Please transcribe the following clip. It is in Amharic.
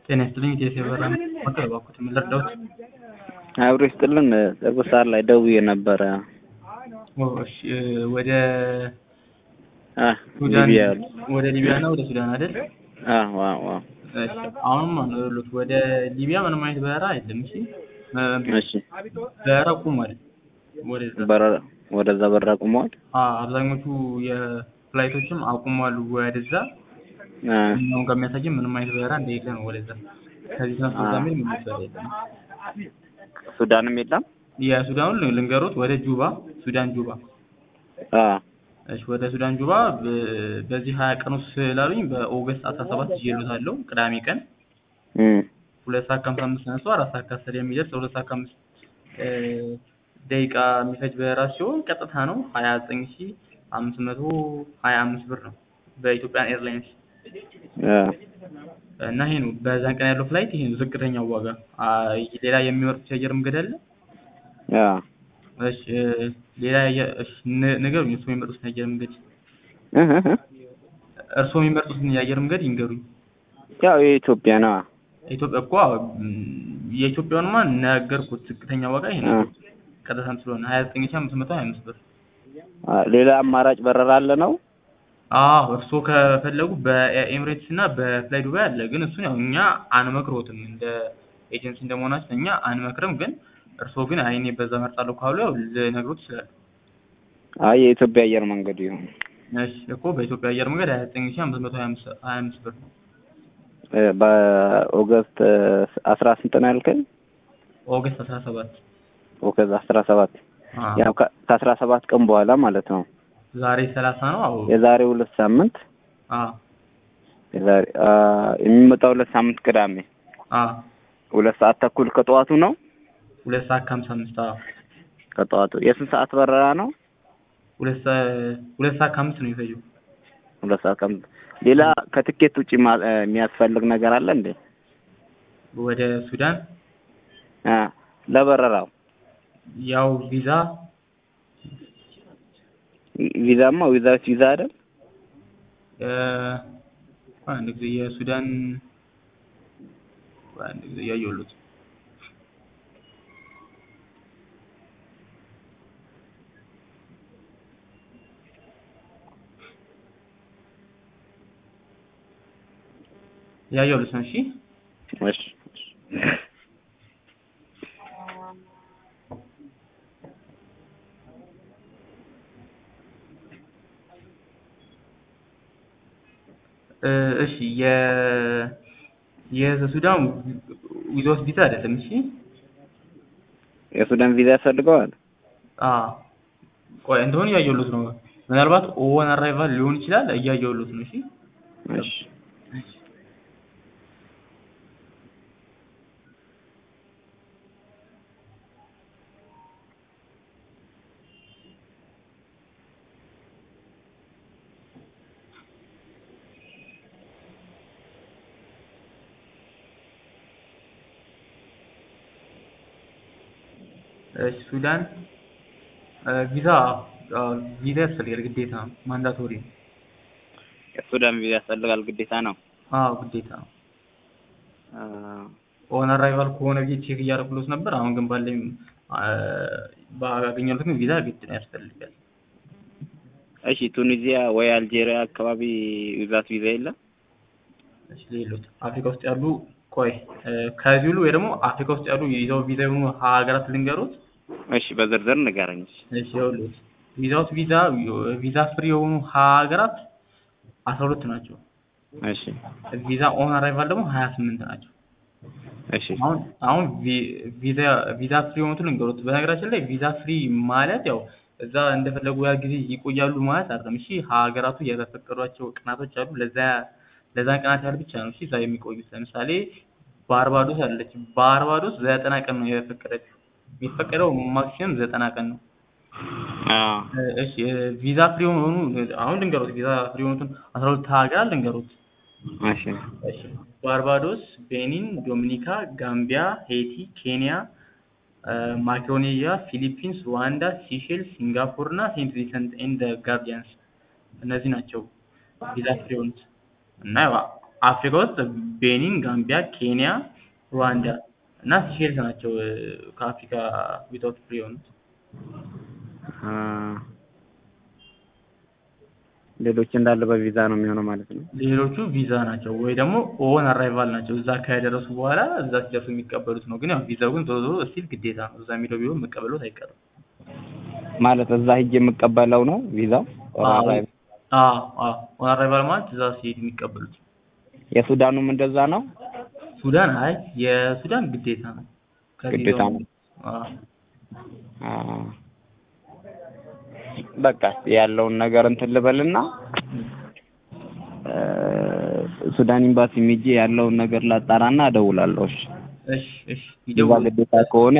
ጤና ይስጥልኝ ኢትዮ የበራ ሞተር እባክዎት ምን ልርዳዎት? አብሮ ይስጥልን ቅርብ ሰዓት ላይ ደውዬ ነበረ። ኦ እሺ ወደ አ ሱዳን ሊቢያ ወደ ሊቢያ እና ወደ ሱዳን አይደል? አ ዋው ዋው እሺ አሁንም ነው ያሉት ወደ ሊቢያ ምንም አይነት በረራ የለም። እሺ እሺ በረራ ቁሟል። ወደዛ በረራ ወደዛ በረራ ቁመዋል። አ አብዛኞቹ የፍላይቶችም አቁሟል ወደዛ አ እኛውን ከሚያሳየን ምንም አይነት በረራ እንደሌለ ነው ወደዛ ከዚህ ተነስቶ እዛ የሚል ምንም በረራ የለም። ሱዳንም የለም። የሱዳኑን ልንገሮት ወደ ጁባ ሱዳን ጁባ አ እሺ ወደ ሱዳን ጁባ በ- በዚህ ሀያ ቀን ውስጥ ስላሉኝ በኦገስት አስራ ሰባት ይዤልዎታለሁ ቅዳሜ ቀን እም ሁለት ሰዓት ከሀምሳ አምስት ተነስቶ አራት ሰዓት ከአስር የሚደርስ ሁለት ሰዓት ከአምስት እ ደቂቃ የሚፈጅ በረራ ሲሆን ቀጥታ ነው ሀያ ዘጠኝ ሺ አምስት መቶ ሀያ አምስት ብር ነው በኢትዮጵያን ኤርላይንስ አ እና ይሄ ነው በዛን ቀን ያለው ፍላይት ይሄ ነው ዝቅተኛው ዋጋ አ ሌላ የሚመርጡት የአየር መንገድ አለ አ እሺ እ ሌላ የአየር እሺ ን- ንገሩኝ እርስዎ የሚመርጡትን የአየር መንገድ እህ እህ እህ። እርስዎ የሚመርጡትን የአየር መንገድ ይንገሩኝ ያው የኢትዮጵያ ነው። ኢትዮጵያ እኮ ም፣ የኢትዮጵያውንማ ነገርኩት ዝቅተኛ ዋጋ ይሄ ነው አ ቀጥታም ስለሆነ ሀያ ዘጠኝ ሺ አምስት መቶ ሀያ አምስት ብር አ ሌላ አማራጭ በረራ አለ ነው? አዎ እርስዎ ከፈለጉ በኤሚሬትስ እና በፍላይ ዱባይ አለ ግን እሱን ያው እኛ አንመክሮትም እንደ ኤጀንሲ እንደመሆናችን እኛ አንመክርም ግን እርስዎ ግን አይ እኔ በዛ መርጣለሁ ካሉ ያው ልነግሮት ይችላሉ አይ የኢትዮጵያ አየር መንገድ ይሁን። እሺ እኮ በኢትዮጵያ አየር መንገድ ሀያ ዘጠኝ ሺ አምስት መቶ ሀያ አምስት ሀያ አምስት ብር ነው እ በኦገስት አስራ ስንት ነው ያልከኝ? ኦገስት አስራ ሰባት ኦገስት አስራ ሰባት አዎ ያው ከ- ከአስራ ሰባት ቀን በኋላ ማለት ነው። ዛሬ ሰላሳ ነው አዎ የዛሬ ሁለት ሳምንት አዎ የዛሬ አ የሚመጣው ሁለት ሳምንት ቅዳሜ አዎ ሁለት ሰዓት ተኩል ከጠዋቱ ነው። ሁለት ሰዓት ከሀምሳ አምስት አዎ ከጠዋቱ የስንት ሰዓት በረራ ነው? ሁለት ሰ- ሁለት ሰዓት ከአምስት ነው የሚፈጀው ሁለት ሰዓት ከአምስት ሌላ ከትኬት ውጪ ማ- እ የሚያስፈልግ ነገር አለ እንዴ? ወደ ሱዳን አ ለበረራው ያው ቪዛ ቪዛማ ዊዛውት ቪዛ አይደል? እ አንድ ጊዜ የሱዳን አንድ ጊዜ እያየሁለት እያየሁለት ነው። እሺ እሺ እ እሺ የ የሱዳን ዊዛውት ቪዛ አይደለም። እሺ የሱዳን ቪዛ ያስፈልገዋል? አ ቆይ እንደሆነ እያየሁለት ነው። ምናልባት ኦን አራይቫል ሊሆን ይችላል። እያየሁለት ነው። እሺ እሺ እሺ ሱዳን እ ቪዛ አ ቪዛ ያስፈልጋል ግዴታ ነው። ማንዳቶሪ ነው። የሱዳን ቪዛ ያስፈልጋል ግዴታ ነው። አዎ ግዴታ ነው። አ ኦን አራይቫል ከሆነ ብዬ ቼክ እያደረኩለት ነበር። አሁን ግን ባለኝ አ ባገኘሁት ግን ቪዛ ግድ ነው ያስፈልጋል። እሺ ቱኒዚያ ወይ አልጄሪያ አካባቢ ዊዛውት ቪዛ የለም? እሺ ሌሎች አፍሪካ ውስጥ ያሉ ቆይ እ ከዚህ ሁሉ ወይ ደግሞ አፍሪካ ውስጥ ያሉ ይዘው ቪዛ የሆኑ ሀገራት ልንገሩት። እሺ በዝርዝር ንገረኝ። እሺ እሺ ይኸውልህ ቪዛውት ቪዛ ቪዛ ፍሪ የሆኑ ሀገራት አስራ ሁለት ናቸው። እሺ ቪዛ ኦን አራይቫል ደግሞ ሀያ ስምንት ናቸው። እሺ አሁን አሁን ቪ- ቪዛ ቪዛ ፍሪ የሆኑትን ልንገሩት። በነገራችን ላይ ቪዛ ፍሪ ማለት ያው እዛ እንደፈለጉ ያህል ጊዜ ይቆያሉ ማለት አይደለም። እሺ ሀገራቱ የተፈቀዷቸው ቀናቶች አሉ። ለዛ ለዛን ቀናት ያህል ብቻ ነው እሺ እዛ የሚቆዩት። ለምሳሌ ባርባዶስ አለች። ባርባዶስ ዘጠና ቀን ነው የፈቀደችው። የሚፈቀደው ማክሲመም ዘጠና ቀን ነው። አ እሺ ቪዛ ፍሪ የሆኑ አሁን ልንገሩት። ቪዛ ፍሪ የሆኑትን አስራ ሁለት ሀገራት ልንገሩት። እሺ እሺ ባርባዶስ፣ ቤኒን፣ ዶሚኒካ፣ ጋምቢያ፣ ሄይቲ፣ ኬንያ፣ ማክሮኔዥያ፣ ፊሊፒንስ፣ ሩዋንዳ፣ ሲሼልስ፣ ሲንጋፖር እና ሴንት ቪንሰንት ኤንድ ጋርዲያንስ እነዚህ ናቸው ቪዛ ፍሪ የሆኑት እና ያው አፍሪካ ውስጥ ቤኒን፣ ጋምቢያ፣ ኬንያ፣ ሩዋንዳ እና ሲሼልስ ናቸው እ፣ ከአፍሪካ ዊዛውት ፍሪ የሆኑት። አ፣ ሌሎች እንዳለ በቪዛ ነው የሚሆነው ማለት ነው። ሌሎቹ ቪዛ ናቸው ወይ ደግሞ ኦን አራይቫል ናቸው። እዛ ከደረሱ በኋላ እዛ ሲደርሱ የሚቀበሉት ነው። ግን ያው ቪዛው ግን ዞሮ ዞሮ ስቲል ግዴታ ነው። እዛ የሚለው ቢሆን መቀበሎት አይቀርም። ማለት እዛ ሂጅ የምቀበለው ነው ቪዛው። አዎ አዎ አዎ ኦን አራይቫል ማለት እዛ ሲሄድ የሚቀበሉት። የሱዳኑም እንደዛ ነው። ሱዳን አይ የሱዳን ግዴታ ነው። ግዴታ ነው። አዎ አ፣ በቃ እስኪ ያለውን ነገር እንትን ልበልና እ፣ ሱዳን ኤምባሲ ሄጄ ያለውን ነገር ላጣራና እደውላለሁ። እሺ እሺ እሺ እዛ ይደውሉ። ግዴታ ከሆነ